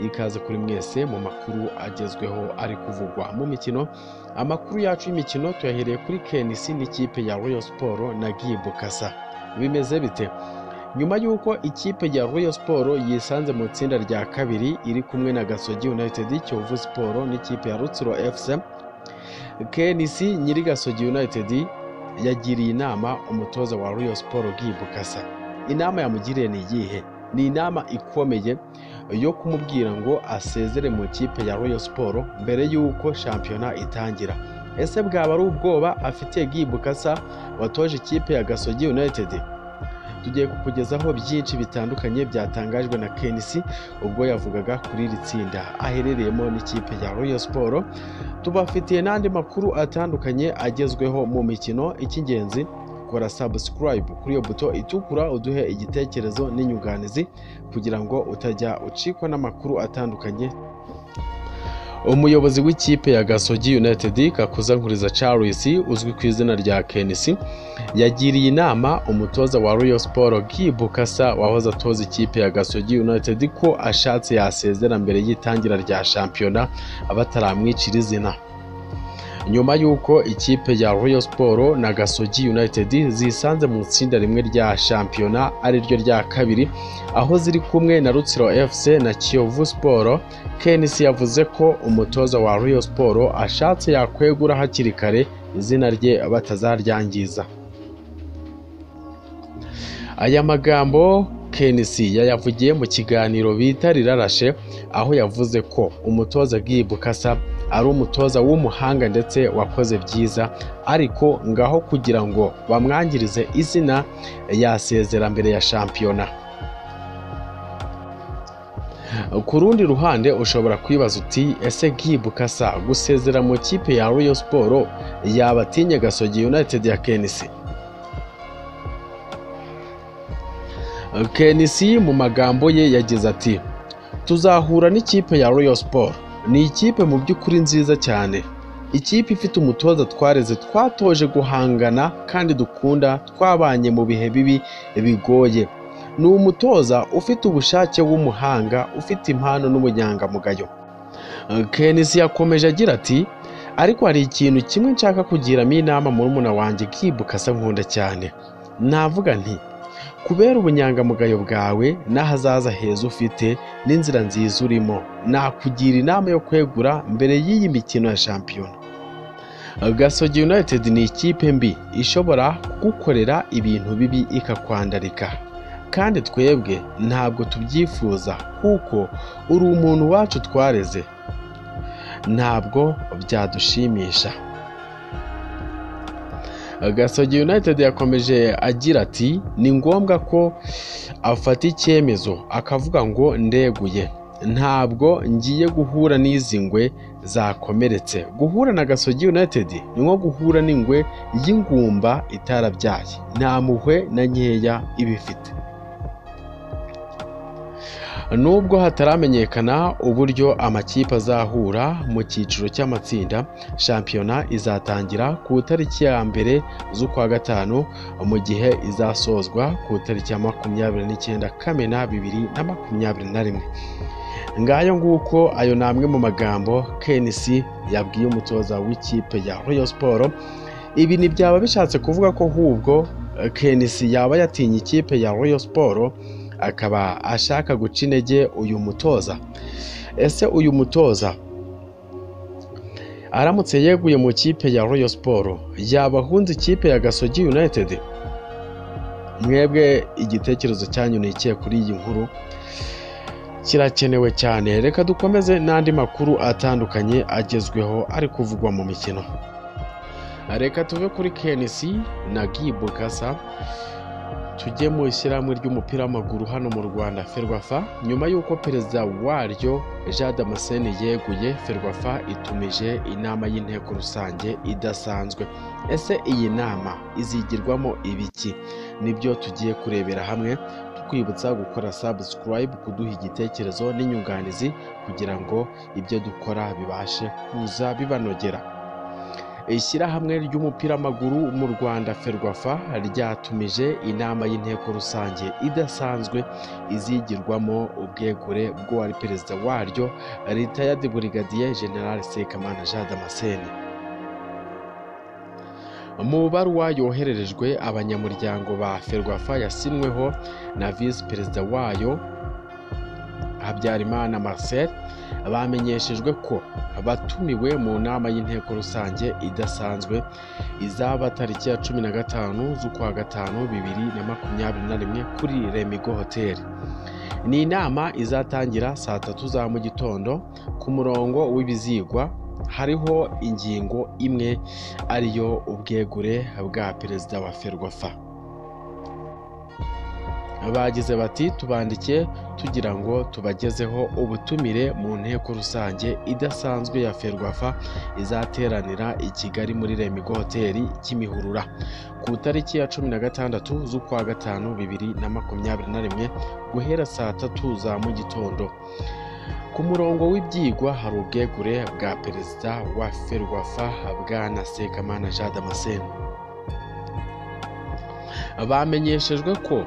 ikaze kuri mwese mu makuru agezweho ari kuvugwa mu mikino amakuru yacu y'imikino tuyahereye kuri KNC n'ikipe ya Royal Sport na Gimbu Kasa bimeze bite nyuma y'uko ikipe ya Royal Sport yisanze mu itsinda rya kabiri iri kumwe na Gasogi United Kiyovu Sport n'ikipe ya Rutsiro FC KNC nyiri Gasogi United yagiriye inama umutoza wa Royal Sport Gimbu Kasa inama yamugiriye ni iyihe ni inama ikomeye yo kumubwira ngo asezere mu ikipe ya Royal Sport mbere y'uko shampiyona itangira ese bwaba ari ubwoba afitiye Gibukasa watoje ikipe ya Gasogi United tugiye kukugezaho byinshi bitandukanye byatangajwe na KNC ubwo yavugaga kuri iri tsinda aherereyemo n'ikipe ya Royal Sport tubafitiye n'andi makuru atandukanye agezweho mu mikino icy'ingenzi kora subscribe kuri iyo buto itukura uduhe igitekerezo n'inyunganizi kugira ngo utajya ucikwa n'amakuru atandukanye umuyobozi w'ikipe ya gasogi united kakuzankuriza charles uzwi ku izina rya kenisi yagiriye inama umutoza wa royal sport gibukasa wahoze atoza ikipe ya gasogi united ko ashatse yasezera mbere y'itangira rya shampiyona bataramwicira izina nyuma y'uko ikipe ya Royal Sport na Gasogi United zisanze mu itsinda rimwe rya shampiyona ariryo rya kabiri aho ziri kumwe na Rutsiro FC na Kiyovu Sport KNC yavuze ko umutoza wa Royal Sport ashatse yakwegura hakiri kare izina rye batazaryangiza aya magambo KNC yayavugiye mu kiganiro bita rirarashe aho yavuze ko umutoza Gibukasa ari umutoza w'umuhanga ndetse wakoze byiza ariko ngaho kugira ngo bamwangirize izina yasezera mbere ya shampiyona ku rundi ruhande ushobora kwibaza uti ese Gibukasa gusezera mu ikipe ya Royal Sport yabatinye Gasogi United ya KNC KNC mu magambo ye yagize ati tuzahura n'ikipe ya Royal Sport ni ikipe mu by'ukuri nziza cyane ikipe ifite umutoza twareze twatoje guhangana kandi dukunda twabanye mu bihe bibi bigoye ni umutoza ufite ubushake w'umuhanga ufite impano n'ubunyangamugayo kenisi yakomeje agira ati ariko hari ikintu kimwe nshaka kugiramo inama murumuna wanjye kibuka asa nkunda cyane navuga nti kubera ubunyangamugayo bwawe n'ahazaza heza ufite n'inzira nziza urimo nakugira inama yo kwegura mbere y'iyi mikino ya shampiyona gasogi united ni ikipe mbi ishobora kugukorera ibintu bibi ikakwandarika kandi twebwe ntabwo tubyifuza kuko uri umuntu wacu twareze ntabwo byadushimisha gasogi united yakomeje agira ati ni ngombwa ko afata icyemezo akavuga ngo ndeguye ntabwo ngiye guhura n'izi ngwe zakomeretse guhura na gasogi united ni nko guhura n'ingwe y'ingumba itarabyaye nta muhwe na nkeya ibifite nubwo hataramenyekana uburyo amakipe azahura mu cyiciro cy'amatsinda shampiyona izatangira ku itariki ya mbere z'ukwa gatanu mu gihe izasozwa ku itariki ya makumyabiri n'icyenda kamena bibiri na makumyabiri na rimwe ngayo nguko ayo ni amwe mu magambo KNC yabwiye umutoza w'ikipe ya Royal Sport ibi ntibyaba bishatse kuvuga ko ahubwo KNC yaba yatinye ikipe ya Royal Sport akaba ashaka guca intege uyu mutoza ese uyu mutoza aramutse yeguye mu kipe ya royal siporo yaba ahunze ikipe ya gasogi united mwebwe igitekerezo cyanyu ni ikihe kuri iyi nkuru kirakenewe cyane reka dukomeze n'andi makuru atandukanye agezweho ari kuvugwa mu mikino reka tuve kuri KNC na gibu gasa tujye mu ishyirahamwe ry'umupira w'amaguru hano mu rwanda ferwafa nyuma y'uko perezida waryo jean damascene yeguye ferwafa itumije inama y'inteko rusange idasanzwe ese iyi nama izigirwamo ibiki nibyo tugiye kurebera hamwe tukwibutsa gukora subscribe kuduha igitekerezo n'inyunganizi kugira ngo ibyo dukora bibashe kuza bibanogera ishyirahamwe ry'umupira w'amaguru mu rwanda ferwafa ryatumije inama y'inteko rusange idasanzwe izigirwamo ubwegure bw'uwari perezida waryo ritayadi burigadiye general sekamana jean damascene mu baruwa yohererejwe abanyamuryango ba ferwafa yasinweho na visi perezida wayo habyarimana marcel bamenyeshejwe ko batumiwe mu nama y'inteko rusange idasanzwe izaba tariki ya cumi na gatanu z'ukwa gatanu bibiri na makumyabiri na rimwe kuri remigo hoteli ni inama izatangira saa tatu za mu gitondo ku murongo w'ibizigwa hariho ingingo imwe ariyo ubwegure bwa perezida wa ferwafa bagize bati tubandikiye tugira ngo tubagezeho ubutumire mu nteko rusange idasanzwe ya ferwafa izateranira i kigali muri remigo hoteli kimihurura ku itariki ya cumi na gatandatu z'ukwa gatanu bibiri na makumyabiri na rimwe guhera saa tatu za mu gitondo ku murongo w'ibyigwa hari ubwegure bwa perezida wa ferwafa bwana sekamana jean damascene bamenyeshejwe ko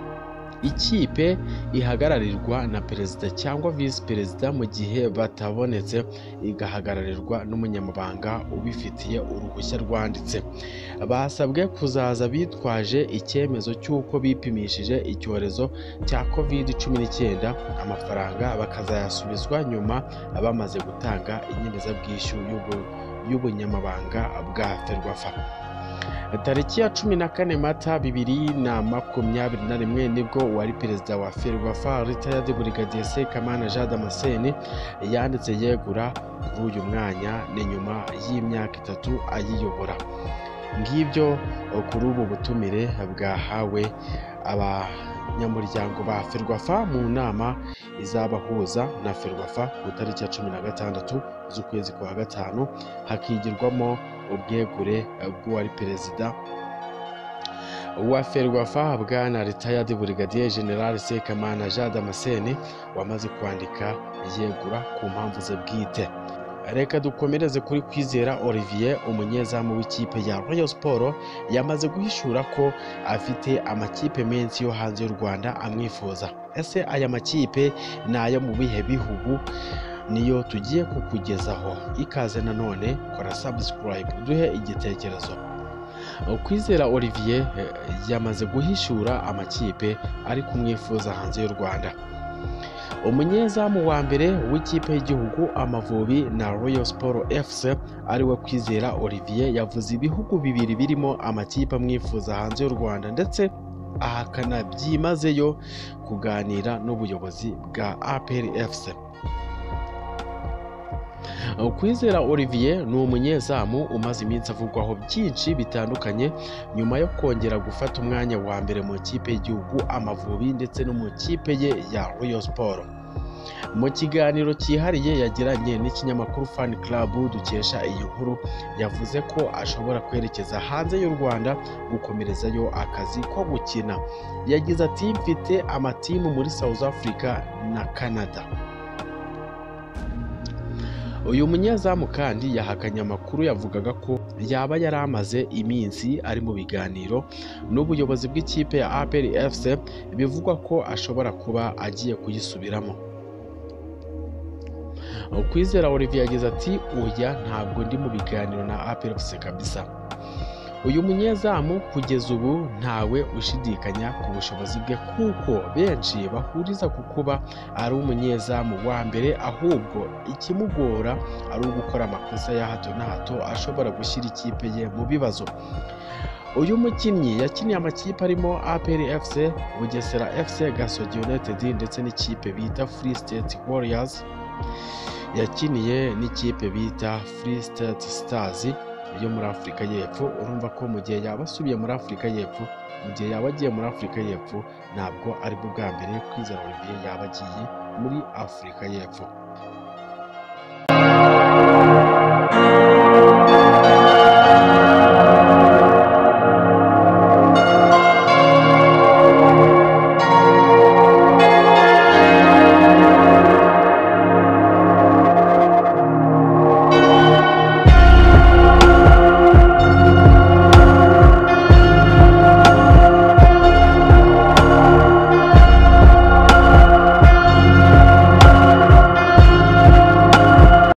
ikipe ihagararirwa na perezida cyangwa visi perezida mu gihe batabonetse igahagararirwa n'umunyamabanga ubifitiye uruhushya rwanditse basabwe kuzaza bitwaje icyemezo cy'uko bipimishije icyorezo cya covid cumi n'icyenda amafaranga bakazayasubizwa nyuma bamaze gutanga inyemezabwishyu y'ubu- y'ubunyamabanga bwa ferwafa tariki ya cumi na kane mata bibiri na makumyabiri na rimwe nibwo uwari perezida wa ferwafa ritayadi burigadiye sekamana jean damascene yanditse yegura kuri uyu mwanya ni nyuma y'imyaka itatu ayiyobora ngibyo kuri ubu butumire bwahawe abanyamuryango ba ferwafa mu nama izabahuza na ferwafa ku itariki ya cumi na gatandatu z'ukwezi kwa gatanu hakigirwamo ubwegure bw'uwari perezida wa ferwafa bwana ritayadi burigadiye general sekamana jean damascene wamaze kwandika yegura ku mpamvu ze bwite reka dukomereze kuri kwizera olivier umunyezamu w'ikipe ya royal sport yamaze guhishura ko afite amakipe menshi yo hanze y'u rwanda amwifuza ese aya makipe ni ayo mu bihe bihugu niyo tugiye kukugezaho ikaze nanone kora subscribe duhe igitekerezo kwizera olivier eh, yamaze guhishura amakipe ari kumwifuza hanze y'u rwanda umunyezamu wa mbere w'ikipe y'igihugu amavubi na royal sport fc ariwe kwizera olivier yavuze ibihugu bibiri birimo amakipe amwifuza hanze y'u rwanda ndetse ahakana byimazeyo kuganira n'ubuyobozi bwa apr fc kwizera olivier ni umunyezamu umaze iminsi avugwaho byinshi bitandukanye nyuma yo kongera gufata umwanya wa mbere mu ikipe y'igihugu amavubi ndetse no mu ikipe ye ya royal sport mu kiganiro cyihariye yagiranye n'ikinyamakuru fan club dukesha iyi nkuru yavuze ko ashobora kwerekeza hanze y'u rwanda gukomerezayo akazi ko gukina yagize ati mfite amatimu muri south africa na canada uyu munyezamu kandi yahakanye amakuru yavugaga ko yaba yari amaze iminsi ari mu biganiro n'ubuyobozi bw'ikipe ya APR FC bivugwa ko ashobora kuba agiye kuyisubiramo kwizera olivier yagize ati oya ntabwo ndi mu biganiro na APR FC kabisa uyu munyezamu kugeza ubu ntawe ushidikanya ku bushobozi bwe kuko benshi bahuriza ku kuba ari umunyezamu wa mbere ahubwo ikimugora ari ugukora amakosa ya hato na hato ashobora gushyira ikipe ye mu bibazo uyu mukinnyi yakiniye amakipe arimo APR FC Bugesera FC Gasogi United ndetse n'ikipe bita Free State Warriors yakiniye n'ikipe bita Free State Stars yo muri afurika y'epfo urumva ko mu gihe yaba asubiye muri afurika y'epfo mu gihe yaba agiye muri afurika y'epfo ntabwo aribwo bwa mbere kwizera olivier yaba agiye muri afurika y'epfo